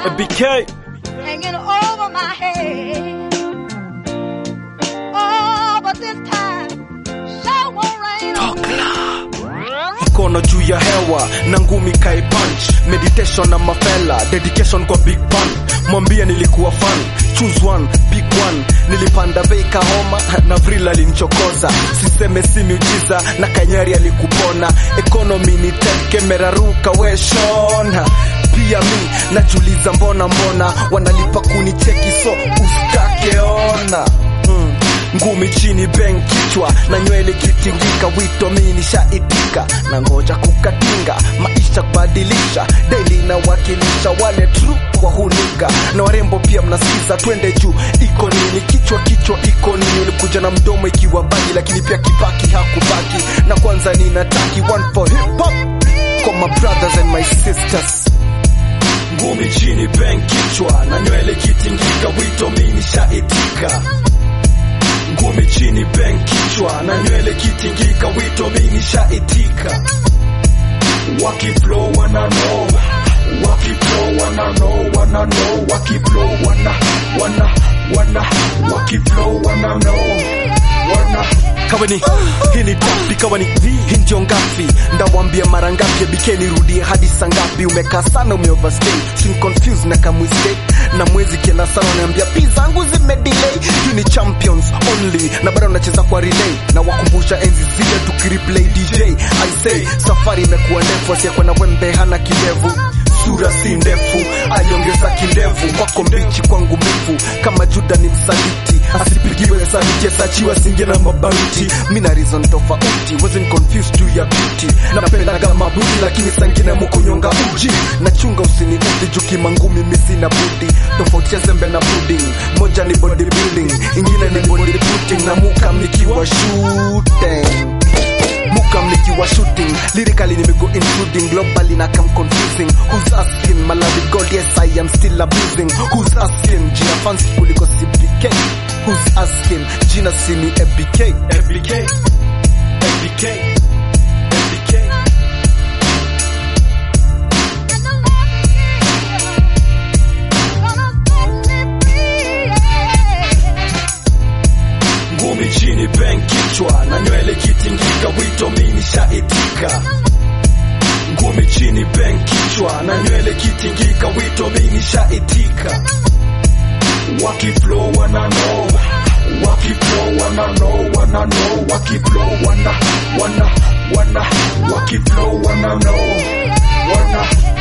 BK hanging over my head. Oh, but this time, sure won't rain on me. mkono juu ya hewa na ngumi kai punch meditation na mafela dedication kwa big pan mwambie nilikuwa fan choose one pick one nilipanda bei kahoma na vril alinchokoza siseme si miujiza na kanyari alikupona economy ni teke meraruka weshona pia mi najuliza mbona mbona wanalipa kunicheki so usikakeona mm ngumi chini ben kichwa na nywele kitingika wito mi nishaitika na ngoja kukatinga maisha kubadilisha deli na wakilisha wale tru kwa hunika na warembo pia mnasikiza twende juu iko nini kichwa kichwa iko nini ulikuja na mdomo ikiwa bagi lakini pia kibaki hakubaki na kwanza ninataki one for hip hop kwa my brothers and my sisters ngumi chini ben kichwa na nywele kitingika wito mi nishaitika ngumi chini ben kichwa na nywele kitingika wito mimi shaitika wakiflow wana know wakiflow wana know wana know wakiflow wana wana wana wakiflow wana know wana kaweni hii ni dapi kaweni hii ndio ngapi ndawambia mara ngapi bikeni rudie hadi saa ngapi umekaa sana umeoverstay sin confused na kamwiste na mwezi kienda sana unaambia pi zangu zimedelay hii ni champions only na bado nacheza kwa relay na wakumbusha enzi zile tukireplay dj i say safari imekuwa ndefu asiyekuwa na wembe hana kidevu sura si ndefu aliongeza kidevu kwako mbichi kwangu mbivu kama juda ni msaliti asipigiwe saliti asachiwa singe na mabauti mina reason tofauti wasn't confused juu ya beauty napendaga mabuti lakini sangine mukunyonga uji nachunga usiniudhi juu kimangumi misi na budi tofauti ya zembe na pudding moja ni bodybuilding ingine ni bodybuilding na muka mnikiwa shooting Mukam nikiwa shooting lyrically nimego including globally na come confusing who's asking my love god yes i am still abusing who's asking jina fancy kuliko CBK who's asking jina sini ABK ABK ABK ABK ngumi chini ben kichwa na nywele kitingika wito mimi shaitika ngumi chini ben kichwa na nywele kitingika wito mimi shaitika wakiflow wana know wakiflow wana know wana know wakiflow wana wana wana wakiflow wana know wana